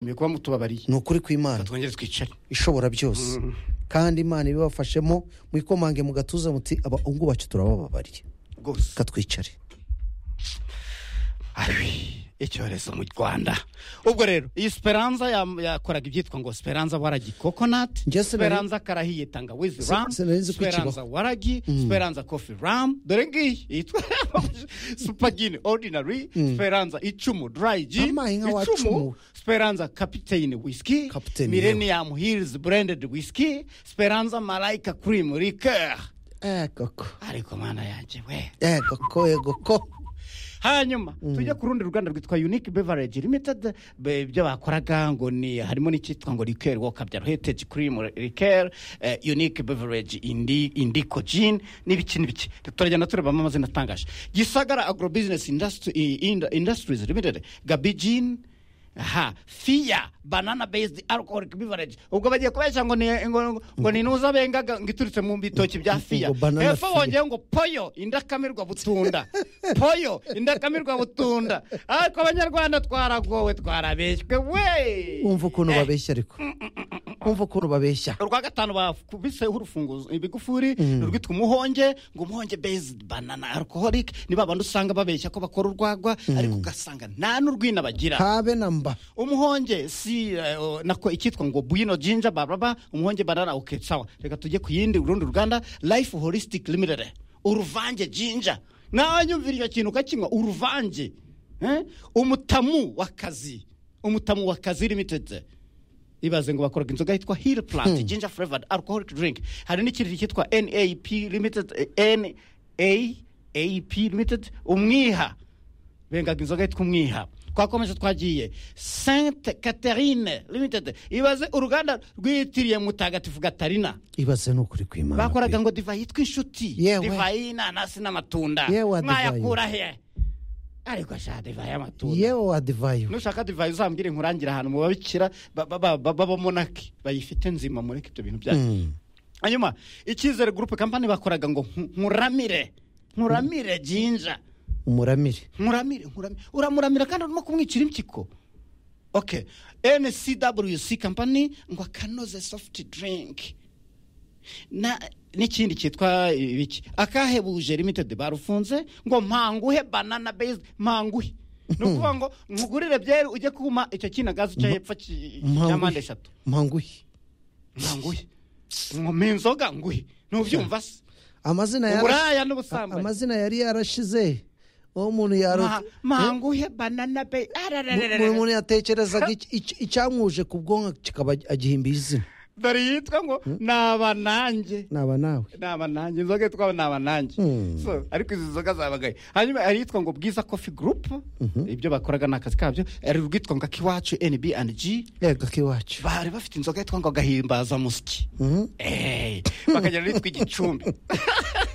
mwe kuba mutubabariye ni ukuri kw'imana twongere twicare ishobora byose kandi imana ibibafashemo mwikomanga mu gatuza muti abahungu bacu turabababariye rwose katwicare Ayi, icyorezo mu rwanda ubwo rero iyi siperanza ya- yakoraga ibyitwa ngo siperanza waragi kokonati Njye sinari- siperanza karahiye tangawizi Si- ramu sinari nzi ko siperanza ikibaho. waragi siperanza kofi ramu dore ngiyi yitwa supagini ordinary siperanza icumu dry gin Amayi nka wa icumu cumu. siperanza kapiteyine whisky Captain, millennium hills blended whisky siperanza malayika cream liqueur egoko ariko mana yanjye we egoko egoko hanyuma tujya ku rundi ruganda rwitwa unique beverage limited be- ibyo bakoraga ngo ni harimo n'icyitwa ngo liqueur wakabyaro heritage cream liqueur eh, unique beverage indi indico gin n'ibiki n'ibiki turagenda turebamo amazina atangaje gisagara agro business industry, i- ind- industries limited gabi gin aha fiya banana based alcoholic beverage ubwo bagiye kubeshya ngo ni ngo, ngo- ngo ni nuza bengaga ngo iturutse mu bitoki bya fiya Ngo banana hepfo Fiya. bongeye ngo poyo indakamirwa butunda poyo indakamirwa butunda ariko abanyarwanda twaragowe twarabeshywe we wumva ukuntu babeshya ariko wumva ukuntu babeshya urwa gatanu bakubiseho urufunguzo ibigufuri rwitwa umuhonge ngo umuhonge based banana alcoholic ni ba bandi usanga babeshya ko bakora urwagwa ariko ugasanga nta n'urwina bagira habe na mba umuhonge si eh, o, nako icyitwa ngo bwino jinja bababa umuhonge banana oke sawa reka tujye ku yindi urundi ruganda life holistic limited uruvange jinja nawe nyumvira icyo kintu ukakinywa uruvange eh? umutamu w'akazi umutamu w'akazi limited ibaze ngo bakoraga inzoga yitwa hill plant ginger flavored alcoholic drink hari n'ikindi cyitwa nap limited eh, naap limited umwiha bengaga inzoga yitwa umwiha twakomeje twagiye sainte catherine limited ibaze uruganda rwitiriye mutagatifu gatarina ibaze ni ukuri kw'imana bakoraga ngo divayi yitwa inshuti Yewe. divayi y'inanasi n'amatunda Yewe wa divayi. mwayakura he ariko ashaka divayi y'amatunda yewe wadivayo nushaka divayi uzambwire nkurangire ahantu mu babikira ba- ba- ba- ba- b'abamonaki bayifite nzima mureke ibyo bintu byayo hanyuma icyizere gurupe kampani bakoraga ngo nku- nkuramire nkuramire jinja umuramire nkuramire nkuramire uramuramira kandi urimo kumwicira impyiko ok ncwc kampani ngo akanoze sofuti dirinki na n'ikindi cyitwa ibiki akahebuje limitedi barufunze ngo mpanguhe banana bezi mpanguhe ni ukuvuga ngo nkugurire byeri ujye kuma icyo kinagazi cyo hepfo ki- cya mpande eshatu mpanguhe mpanguhe nkome inzoga nguhe ntubyumva se amazina yara- uburaya n'ubusambanyi amazina yari yarashize uwo muntu Ma- yaro mpanguhe banana bezi ararararara. buri muntu yatekerezaga iki- iki- icyamwuje ku bwonko kikaba agihimba izina dore yitwa ngo naba nanjye naba nawe naba nanjye inzoga yitwa naba nanjye Hmm. So, ariko izi nzoga zabagaye hanyuma hari iyitwa ngo bwiza kofi gurupu ibyo bakoraga ni akazi kabyo hari urwitwa ngo akiwacu nb and g yego akiwacu bari bafite inzoga yitwa ngo agahimbaza musiki Mhm. Eh, bakagira n'iyitwa igicumbi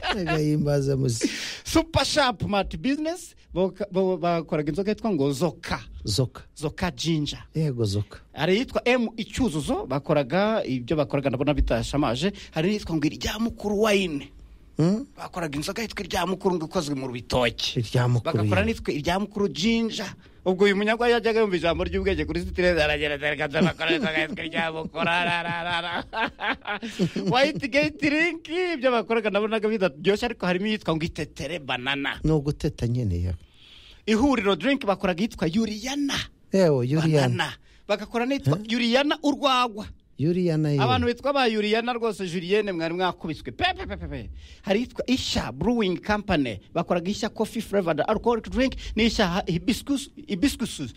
agahimbaza muzi supa shapu mati bizinesi boka- bo- bakoraga inzoga yitwa ngo zoka zoka zoka jinja yego zoka hari iyitwa emu icyuzuzo bakoraga ibyo bakoraga ndabona bitashamaje hari n'iyitwa ngo irya mukuru wayine Hmm? bakoraga inzoga yitwa irya mukuru ngo ikozwe mu bitoki Irya mukuru, bagakora yeah. n'itwa irya mukuru jinja ubwo uyu munyarwanda yajyaga yumva ijambo ry'ubwenge kuri sitireze aragerageza akaza bakora inzoga yitwa irya mukuru arararara wayiti geti rinki ibyo bakoraga nabonaga bitaryoshye ariko harimo iyitwa ngo itetere banana ni uguteta nyine yewe ihuriro dirinki bakoraga iyitwa yuriyana yewe yuriyana banana bagakora n'iyitwa yuriyana urwagwa yuriyana abantu yewe bitwa ba yuriyana rwose juliyene mwari mwakubiswe pe pe pe pe pe hari yitwa ishya brewing company bakoraga ishya coffee flavored alcoholic drink n'ishya ha- hibiscus hibiscus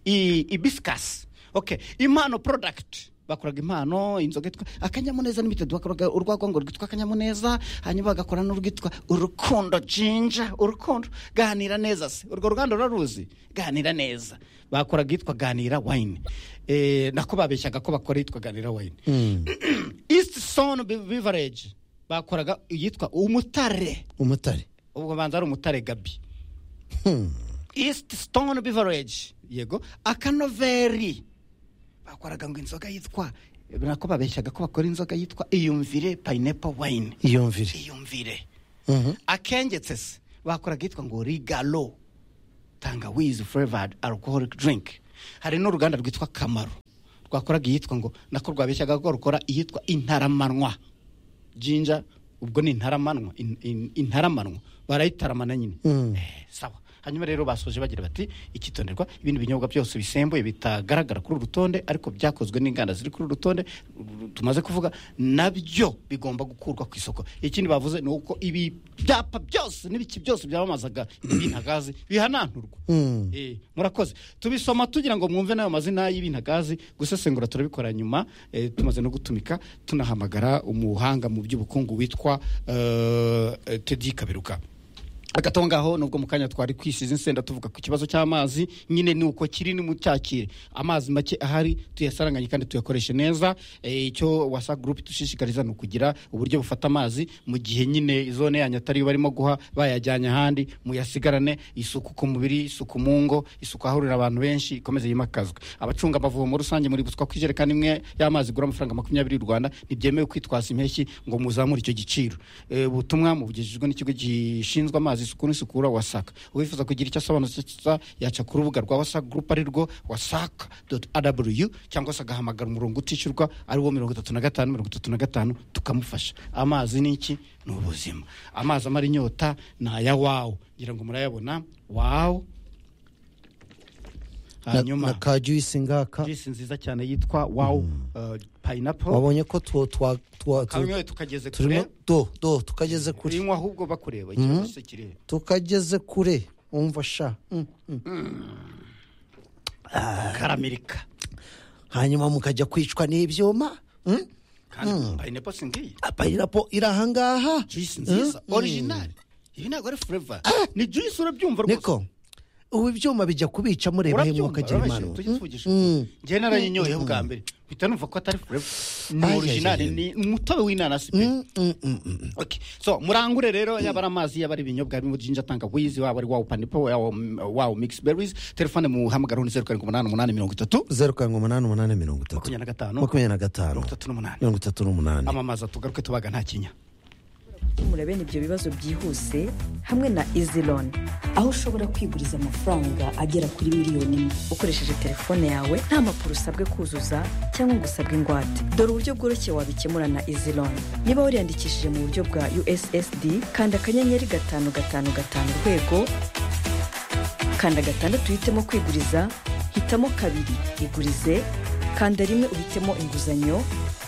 i- hibiscus okay impano product bakoraga impano inzoga yitwa akanyamuneza n'imitedo bakoraga urwagwa ngo rwitwa akanyamuneza hanyuma bagakora n'urwitwa urukundo jinja urukundo ganira neza se urwo ruganda ruraruzi ganira neza bakoraga yitwa ganira wine eh, nako babeshyaga ko bakora yitwa ganira wine east son beverage bakoraga iyitwa umutare umutare ubwo banza ari umutare gabi Hmm. east stone beverage yego akanoveri bakoraga ngo inzoga yitwa nako babeshyaga ko bakora inzoga yitwa iyumvire pineapple wine iyumvire iyumvire Mhm. akengetse se bakoraga yitwa ngo rigalo tangawizi flavored alcoholic drink hari n'uruganda rwitwa kamaro twakoraga iyitwa ngo nako rwabeshyaga ko rukora iyitwa intaramanwa jinja ubwo ni intaramanwa in- in- intaramanwa barayitaramana nyine Mm. Eh, sawa hanyuma rero basoje bagira bati ikitonderwa ibindi binyobwa byose bisembuye bitagaragara kuri uru rutonde ariko byakozwe n'inganda ziri kuri uru rutonde ru- tumaze kuvuga nabyo bigomba gukurwa ku isoko ikindi bavuze ni uko ibi byapa byose n'ibiki byose byamamazaga ibintagazi bihananturwa Mm. Eh, murakoze tubisoma tugira ngo mwumve n'ayo mazina y'ibintagazi gusesengura turabikora nyuma eh, tumaze no gutumika tunahamagara umuhanga mu by'ubukungu witwa eh, eh, tedi kaberuka agato ngaho nubwo mu kanya twari kwisize insenda tuvuga ku kibazo cy'amazi nyine ni uko kiri nimucyakire amazi make ahari tuyasaranganye kandi tuyakoreshe neza Eh, icyo wasa gurupe dushishikariza ni ukugira uburyo bufata amazi mu gihe nyine zone yanyu atari barimo guha bayajyanye ahandi muyasigarane isuku ku mubiri isuku mu ngo isuku ahahurira abantu benshi ikomeze yimakazwe abacunga amavomo rusange muri buswa ku ijerekani imwe y'amazi igura amafaranga makumyabiri y'u rwanda ntibyemewe kwitwaza impeshyi ngo muzamure icyo giciro Eh, ubutumwa mubugejejwe n'ikigo gishinzwe amazi isuku n'isukura wasaka uwifuza kugira icyo asobanutse yaca ku rubuga rwa wasaka gurupe ari rwo wasaka rw cyangwa se agahamagara umurongo utishyurwa ari wo mirongo itatu na gatanu mirongo itatu na gatanu tukamufasha amazi ni iki ni ubuzima amazi amara inyota ni aya wawu ngira ngo murayabona wawu na, na hanyuma ka juice ngaka jisi nziza cyane yitwa wawu payinapo wabonye ko tuwo twa twa tu- kanyoye tukageze turimo kure do do tukageze kure urinywa ahubwo bakureba ikibazo se kiri tukageze kure umva sha Mm, mm. karamirika hanyuma mukajya kwicwa n'ibyuma Mm? kandi payinepo si ngiyi apayirapo iri ahangaha jisi nziza orijinali ibi ntabwo ari fureva ni jisi urabyumva rwose niko ubu ibyuma bijya kubica mureba he urabyumva mwakagira urabeshya imana tujye tuvugisha njyewe narayinyoye bwa mbere mpita numva ko atari fureva ni Ay, ay, orijinali ay, ay. ni umutobe w'inanasi pe Okay. so murangure rero yaba ari amazi yaba ari ibinyobwa birimo jinja tangawizi waba ari wawu panipo wawu wawu mix berries telefone muhamagaraho ni zeru karindwi umunani umunani mirongo itatu zeru karindwi umunani umunani mirongo itatu makumyabiri na gatanu makumyabiri na gatanu mirongo itatu n'umunani mirongo itatu n'umunani amamaza tugaruke tubaga nta kinya gukemura bene ibyo bibazo byihuse hamwe na iziloni aho ushobora kwiguriza amafaranga agera kuri miliyoni imwe ukoresheje telefone yawe nta mpapuro usabwe kuzuza cyangwa ngo usabwe ingwate dore uburyo bworoshye wabikemura na iziloni niba wariyandikishije mu buryo bwa ussd kanda akanyenyeri gatanu gatanu gatanu urwego kanda gatandatu uhitemo kwiguriza hitamo kabiri igurize kanda rimwe uhitemo inguzanyo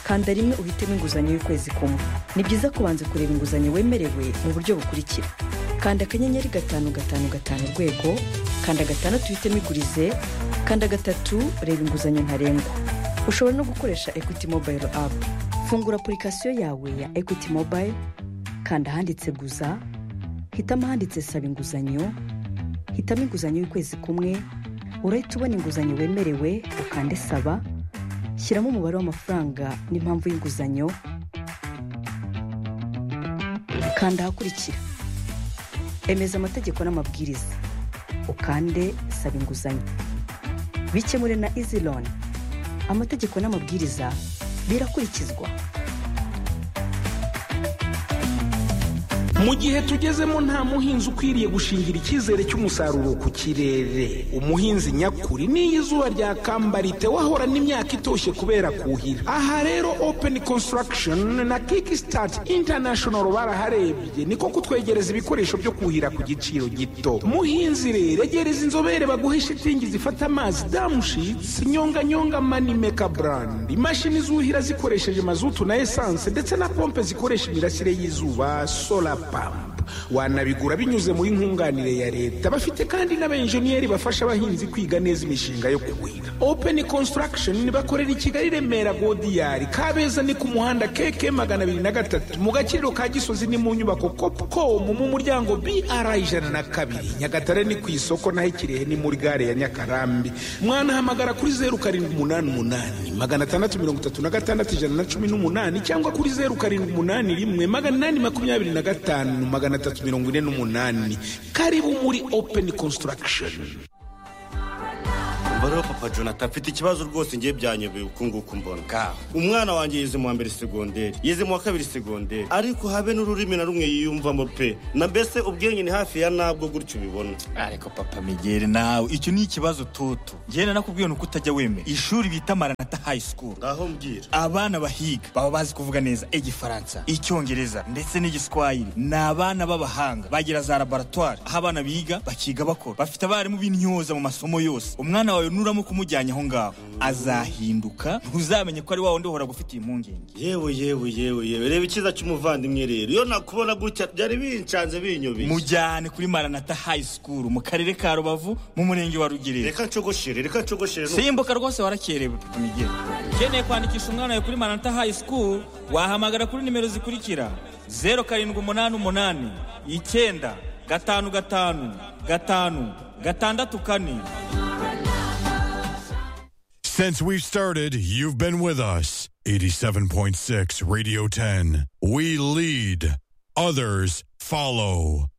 kanda rimwe uhitemo inguzanyo y'ukwezi kumwe ni byiza kubanza kureba inguzanyo wemerewe mu buryo bukurikira kanda akanyenyeri gatanu gatanu gatanu urwego kanda gatandatu uhitemo igurize kanda gatatu reba inguzanyo ntarengwa ushobora no gukoresha equity mobile app fungura apurikasiyo yawe ya equity mobile kanda ahanditse guza hitamo ahanditse saba inguzanyo hitamo inguzanyo y'ukwezi kumwe urahita ubona inguzanyo wemerewe ukande saba shyiramo umubare w'amafaranga n'impamvu y'inguzanyo kanda ahakurikira emeza amategeko n'amabwiriza ukande saba inguzanyo bikemure na easy loan amategeko n'amabwiriza birakurikizwa mu gihe tugezemo nta muhinzi ukwiriye gushingira icyizere cy'umusaruro ku kirere umuhinzi nyakuri n'iyo izuba ryakamba ritewahora n'imyaka itoshye kubera kuhira aha rero open construction na kickstart international baraharebye niko kutwegereza ibikoresho byo kuhira ku giciro gito muhinzi rero egereza inzobere baguhe shitingi zifata amazi damushits nyonganyonga manimeka brand imashini zuhira zikoresheje mazutu na esanse ndetse na pompe zikoresha imirasire y'izuba solar pump wanabigura binyuze muri nkunganire ya leta bafite kandi n'abenjeniyeri bafasha abahinzi kwiga neza imishinga yo kuhira open construction bakorera i kigali remera godiyari kabeza ni ku muhanda keke magana abiri na gatatu mu gaciro ka gisozi ni mu nyubako copcom mu muryango br ijana na kabiri nyagatare ni ku isoko naho ikirehe ni muri gare ya nyakarambi mwanahamagara kuri zeru karindwi umunani umunani magana atandatu mirongo itatu na gatandatu ijana na cumi n'umunani cyangwa kuri zeru karindwi umunani rimwe magana inani makumyabiri na gatanu magana atatu mirongo ine n'umunani karibu muri open construction umva rero papa jonathan mfite ikibazo rwose ngiye byanyobeye uku nguku mbona ngaho umwana wanjye yize mu wa mbere segonderi yize mu wa kabiri segonderi ariko habe n'ururimi na rumwe yiyumvamo pe na mbese ubwenge ni hafi ya nabwo gutyo ubibona ariko papa migeri nawe icyo ni ikibazo toto ngenda nakubwiye nuko utajya wemera ishuri bita maranata high school ngaho mbwira abana bahiga baba bazi kuvuga neza igifaransa icyongereza ndetse n'igiswahili ni abana b'abahanga bagira za laboratwari aho abana biga bakiga bakora bafite abarimu b'intyoza mu masomo yose umwana wawe nuramo kumujyanye aho ngaho azahinduka ntuzamenye ko ari wa wundi uhora gufitiye impungenge yewe yewe yewe yewe reba icyiza cy'umuvandimwe rero iyo nakubona gutya byari bincanze binyobeye mujyane kuri maranata high school mu karere ka rubavu mu murenge wa rugerero reka ncogoshere reka ncogoshere simbuka rwose warakerewe papa migeri ukeneye kwandikisha umwana wawe kuri maranata high school wahamagara kuri nimero zikurikira zeru karindwi umunani umunani icyenda gatanu gatanu gatanu gatandatu kane Since we've started, you've been with us. 87.6 Radio 10. We lead, others follow.